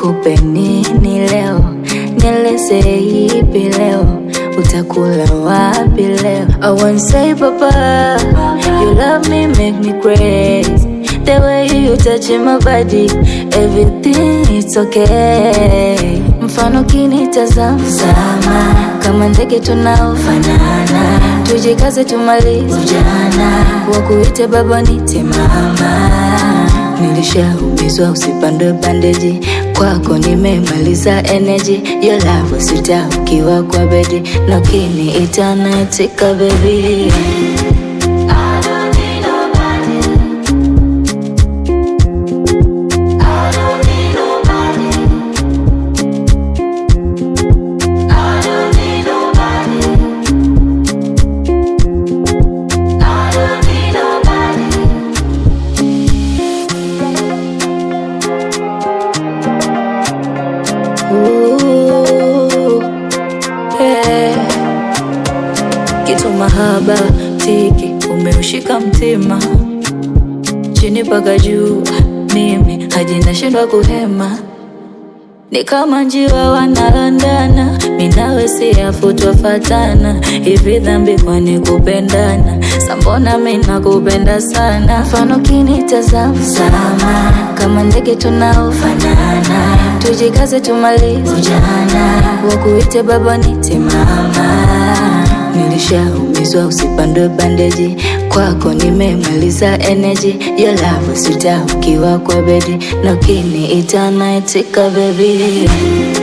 nikupe nini leo, nieleze ipi leo, utakula wapi leo? I won't say papa, you love me make me crazy. The way you touch my body, everything it's okay. Mfano kinitazama Zama, kama ndege tunaofanana, tujikaze tumalize ujana, wakuite baba nite mama. Nilishaumizwa usipandwe bandeji, kwako nimemaliza energy. Your love sita ukiwa kwa bedi, na ukiniita naitika baby. Ooh, yeah. Kitu mahaba tiki umeushika mtima chini mpaka juu, mimi haji nashindwa kuhema, ni kama njiwa wanalandana, minawe siafu twafatana, hivi dhambi kwani kupendana? Sambona mina kupenda sana, mfano kinitazama sama, kama ndege tunaofanana, tujikaze tumalize ujana, wakuite baba nite mama. Nilishaumizwa usipandwe bandeji, kwako nimemaliza energy. Your love sita ukiwa kwa bedi, na ukiniita naitika baby.